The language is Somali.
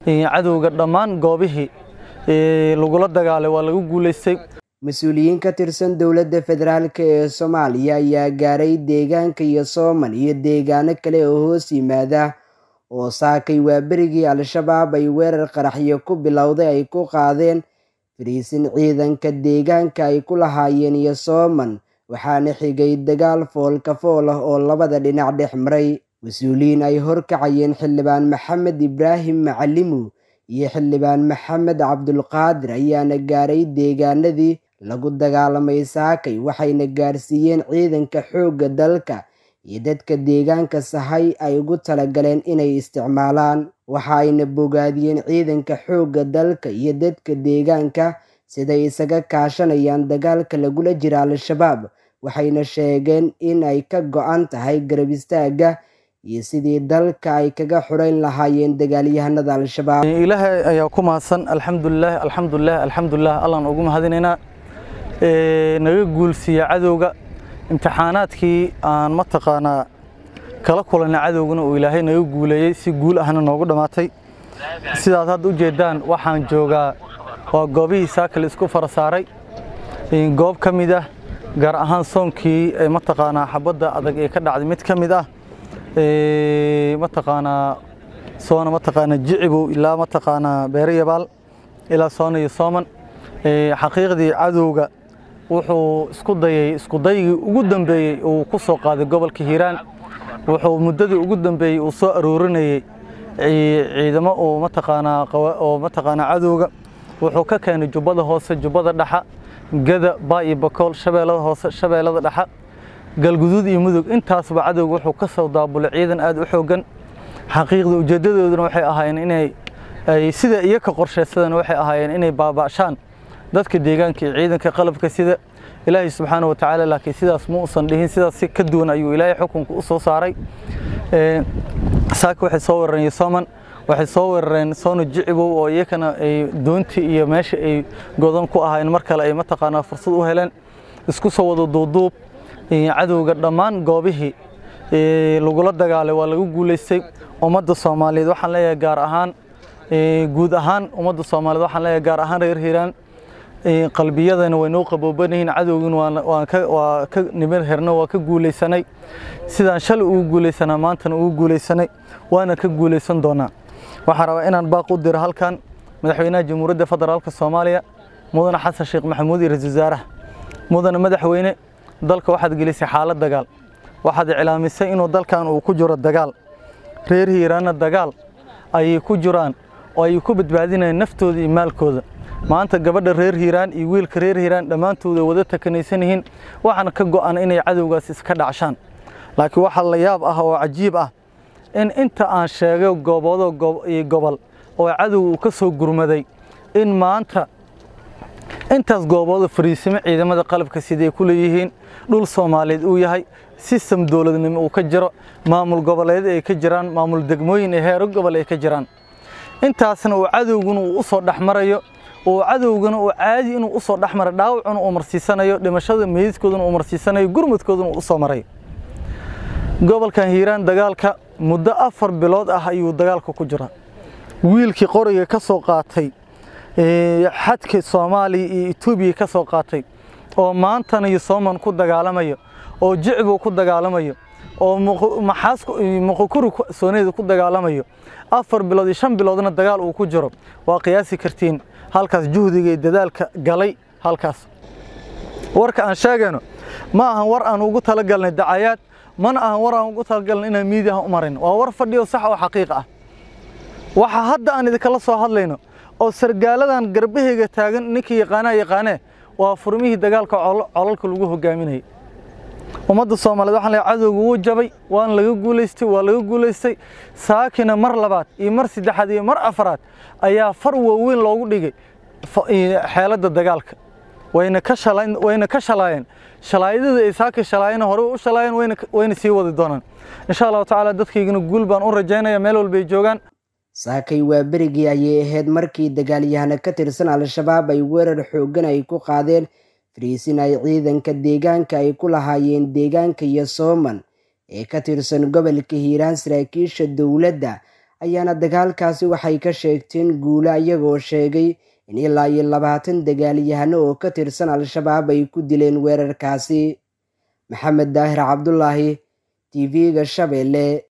cadowga dhammaan goobihii lagula dagaalay waa lagu guulaystay mas-uuliyiin ka tirsan dowladda federaalk ee soomaaliya ayaa gaaray deegaanka iyo sooman iyo deegaano kale oo hoos yimaada oo saakay waa berigii al-shabaab ay weerar qaraxyo ku bilowday ay ku qaadeen fariisin ciidanka deegaanka ay ku lahaayeen iyo sooman waxaana xigay dagaal foolka fool ah oo labada dhinac dhex maray mas-uuliyiin ay horkacayeen xildhibaan maxamed ibraahim macalimu iyo xildhibaan maxamed cabdulqaadir ayaana gaaray deegaanadii lagu dagaalamay saakay waxayna gaarsiiyeen ciidanka xoogga dalka iyo dadka deegaanka sahay ay ugu talagaleen inay isticmaalaan waxa ayna bogaadiyeen ciidanka xoogga dalka iyo dadka deegaanka siday isaga kaashanayaan dagaalka lagula jira al-shabaab waxayna sheegeen in ay ka go-an tahay garab istaagga iyo sidii dalka ay kaga xurayn lahaayeen dagaalyahanada al-shabaab ilaahay ayaa ku mahadsan alxamdulilah alxamdulilah alxamdulilah allaan ugu mahadinaynaa naga guulsiiya cadowga imtixaanaadkii aan mataqaanaa kala kulanay cadowgana uu ilaahay naga guuleeyey si guul ahna noogu dhammaatay sidaad hadda u jeedaan waxaan joogaa waa goobihii saakal isku fara saaray goob ka mid ah gaar ahaan soonkii mataqaanaa xabadda adag ee ka dhacday mid ka mid ah mataqaanaa soona mataqaanaa jicibow ilaa mataqaanaa beerayabaal ilaa soona iyo sooman xaqiiqdii cadowga wuxuu isku dayay isku daygii ugu dambeeyey uu ku soo qaaday gobolka hiiraan wuxuu muddadii ugu dambeeyey uu soo aroorinayey ciidamo oo mataqaanaa oo mataqaanaa cadowga wuxuu ka keenay jubbada hoose jubbada dhexa gada baa iyo bakool shabeellada hoose shabeellada dhexa galguduud iyo mudug intaasba cadowga wuxuu ka soo daabulay ciidan aad u xooggan xaqiiqda ujeeddadooduna waxay ahaayeen inay ay sida iyo ka qorshaysadana waxay ahaayeen inay baaba'shaan dadka deegaanka iyo ciidanka qalabka sida ilaahay subxaana wa tacaala laakiin sidaas ma uusan dhihin sidaas si ka duwan ayuu ilaahay xukunka u soo saaray saaka waxay soo weerareen yosoman waxay soo weerareen soono jicibow oo iyakana ay doontii iyo meesha ay godan ku ahaayeen mar kale ay mataqaanaa fursad u heleen isku soo wada duuduub cadowga dhammaan goobihii lagula dagaalay waa lagu guulaystay ummadda soomaaliyeed waxaan leeyahay gaar ahaan guud ahaan ummadda soomaaliyeed waxaan leeyahay gaar ahaan reer hiiraan qalbiyadana way noo qabooban yihiin cadowgina waa ka niman herna waa ka guulaysanay sidaan shalay ugu guulaysanaa maantana ugu guulaysanay waana ka guulaysan doonaa waxaan rabaa inaan baaq u diro halkan madaxweynaha jamhuuriyadda federaalka soomaaliya mudane xasan sheekh maxamuud iyo ra-iisul wasaaraha mudane madaxweyne dalka waxaad gelisay xaalad dagaal waxaad iclaamisay inuu dalkan uu ku jiro dagaal reer hiiraanna dagaal ayay ku jiraan oo ay ku badbaadinayaan naftooda iyo maalkooda maanta gabadha reer hiiraan iyo wiilka reer hiiraan dhammaantood ay wada takanaysan yihiin waxaana ka go'an inay cadowgaas iska dhacshaan laakiin waxaa la yaab ah oo cajiib ah in inta aan sheegay gooboodo iyo gobol oo cadow uu ka soo gurmaday in maanta intaas goobooda fariisimo ciidamada qalabka siday ku leeyihiin dhul soomaaliyeed uu yahay sistem dowladnimo uu ka jiro maamul goboleed ay ka jiraan maamul degmooyin ee heero gobol ay ka jiraan intaasna uu cadowguna uu u soo dhexmarayo oo cadowgana uu caadi inuu u soo dhexmara dhaawacuna uu marsiisanayo dhimashada meydadkooduna uu marsiisanayo gurmudkooduna uu u soo marayo gobolkan hiiraan dagaalka muddo afar bilood ah ayuu dagaalka ku jira wiilkii qoriga ka soo qaatay xadka soomaaliya iyo etoobiya ka soo qaatay oo maantana iyo sooman ku dagaalamayo oo jicbu ku dagaalamayo oo maxaas muqukuri sooneeda ku dagaalamayo afar bilood iyo shan biloodna dagaal uu ku jiro waa qiyaasi kartiin halkaas juhdiga iyo dadaalka galay halkaas warka aan sheegayno ma ahan war aan ugu talagalnay dacayaad mana ahan war aan ugu talagalnay inaan miidiyaha u marin waa war fadhiyo sax oo xaqiiq ah waxa hadda aan idinkala soo hadlayno oo sargaaladan garbahayga taagan ninkii yaqaanaa yaqaanee waa furmihii dagaalka colalka lagu hogaaminayay ummadda soomaaliyeed waxaan leeyahay cadowga wuu jabay waana laga guulaystay waa laga guulaystay saakina mar labaad iyo mar saddexaad iyo mar afaraad ayaa far waaweyn loogu dhigay xeeladda dagaalka wayna ka shalayn wayna ka shalaayeen shalaayadada ay saaka shalaayeen hore u shalaayeen wayna wayna sii wadi doonaan insha allahu tacaala dadkaygana guul baan u rajaynayaa meel walba ay joogaan saakay waa berigii ayay ahayd markii dagaalyahano ka tirsan al-shabaab ay weerar xooggan ay ku qaadeen fariisin ay ciidanka deegaanka ay ku lahaayeen deegaanka iyo sooman ee ka tirsan gobolka hiiraan saraakiisha dowladda ayaana dagaalkaasi waxay ka sheegteen guulo iyagoo sheegay in ilaa iyo labaatan dagaalyahano oo ka tirsan al-shabaab ay ku dileen weerarkaasi maxamed daahir cabdulaahi t v-ga shabeelle